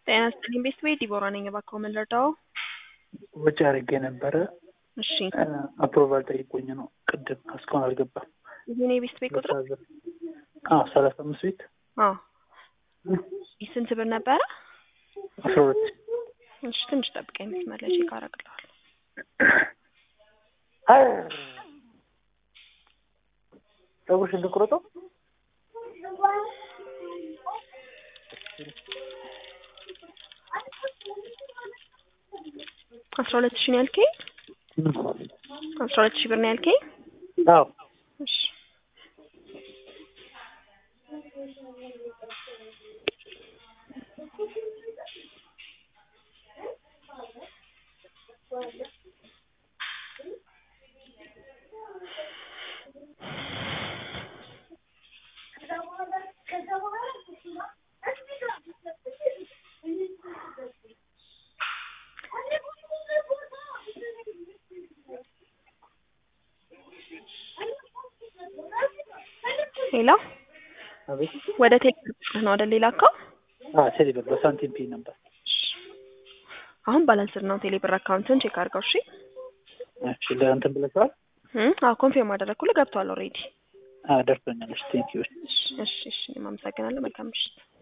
ጤና ይስጥልኝ ቤተሰቤ ዲቦራ ነኝ። እባክዎ ምን ልርዳዎ? ወጪ አድርጌ ነበረ እሺ አፕሮቫል ጠይቆኝ ነው። ቅድም እስካሁን አልገባም። የኔ ቤተሰቤ ቁጥር ሰላሳ አምስት ቤት አዎ ስንት ብር ነበረ? አስራ ሁለት እሺ ትንሽ ጠብቀኝ መስመር ላይ ቼክ አደርግልሃለሁ። ፀጉርሽን ልቁረጠው? አስራ ሁለት ሺህ ነው ያልከኝ? አስራ ሁለት ሺህ ብር ነው ያልከኝ? አዎ እሺ ሄሎ አቤት ወደ ቴሌብር ነው አይደል የላከው? አዎ ቴሌብር በሳንቲም ፔይ ነበር። አሁን ባላንስድ ነው ቴሌብር አካውንትን ቼክ አድርገው። እሺ እሺ ለእንትን ብለሽዋል? እም አዎ ኮንፊርም አደረግኩልህ ገብቷል ኦልሬዲ። አዎ ደርሶኛል። እሺ ቴንኪው። እሺ እሺ እሺ እኔም አመሰግናለሁ። መልካም ምሽት።